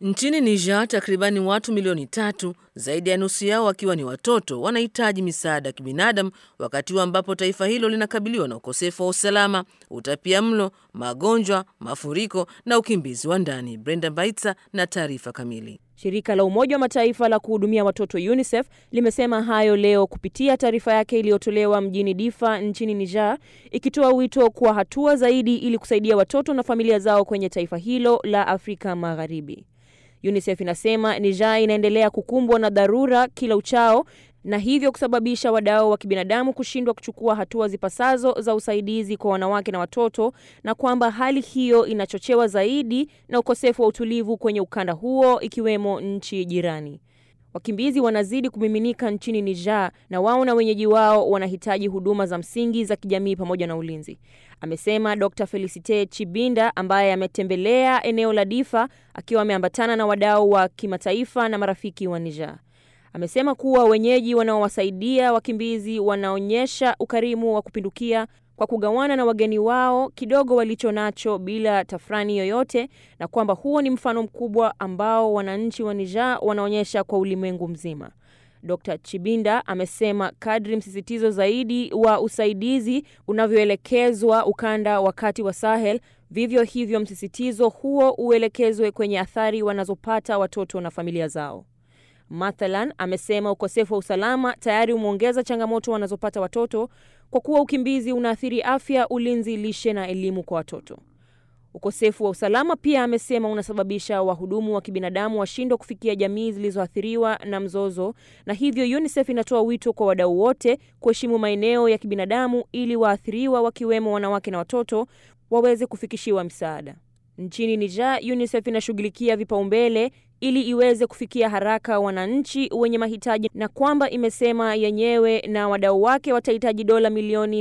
Nchini Niger, takribani watu milioni tatu, zaidi ya nusu yao wakiwa ni watoto, wanahitaji misaada ya kibinadamu, wakati huu ambapo taifa hilo linakabiliwa na ukosefu wa usalama, utapia mlo, magonjwa, mafuriko na ukimbizi wa ndani. Brenda Baitsa na taarifa kamili. Shirika la Umoja wa Mataifa la kuhudumia watoto UNICEF limesema hayo leo kupitia taarifa yake iliyotolewa mjini Difa nchini Niger, ikitoa wito kwa hatua zaidi ili kusaidia watoto na familia zao kwenye taifa hilo la Afrika Magharibi. UNICEF inasema Niger inaendelea kukumbwa na dharura kila uchao na hivyo kusababisha wadau wa kibinadamu kushindwa kuchukua hatua zipasazo za usaidizi kwa wanawake na watoto, na kwamba hali hiyo inachochewa zaidi na ukosefu wa utulivu kwenye ukanda huo ikiwemo nchi jirani. Wakimbizi wanazidi kumiminika nchini Niger na wao na wenyeji wao wanahitaji huduma za msingi za kijamii pamoja na ulinzi, amesema Dr. Felicite Chibinda ambaye ametembelea eneo la Difa akiwa ameambatana na wadau wa kimataifa na marafiki wa Niger. Amesema kuwa wenyeji wanaowasaidia wakimbizi wanaonyesha ukarimu wa kupindukia kwa kugawana na wageni wao kidogo walicho nacho bila tafrani yoyote, na kwamba huo ni mfano mkubwa ambao wananchi wa Niger wanaonyesha kwa ulimwengu mzima. Dr. Chibinda amesema kadri msisitizo zaidi wa usaidizi unavyoelekezwa ukanda wa kati wa Sahel, vivyo hivyo msisitizo huo uelekezwe kwenye athari wanazopata watoto na familia zao. Mathalan, amesema ukosefu wa usalama tayari umeongeza changamoto wanazopata watoto kwa kuwa ukimbizi unaathiri afya, ulinzi, lishe na elimu kwa watoto. Ukosefu wa usalama pia, amesema, unasababisha wahudumu wa kibinadamu washindwe kufikia jamii zilizoathiriwa na mzozo, na hivyo UNICEF inatoa wito kwa wadau wote kuheshimu maeneo ya kibinadamu ili waathiriwa wakiwemo wanawake na watoto waweze kufikishiwa msaada. Nchini Niger, UNICEF inashughulikia vipaumbele ili iweze kufikia haraka wananchi wenye mahitaji na kwamba imesema yenyewe na wadau wake watahitaji dola milioni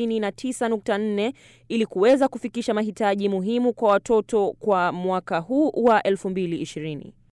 59.4 ili kuweza kufikisha mahitaji muhimu kwa watoto kwa mwaka huu wa 2020.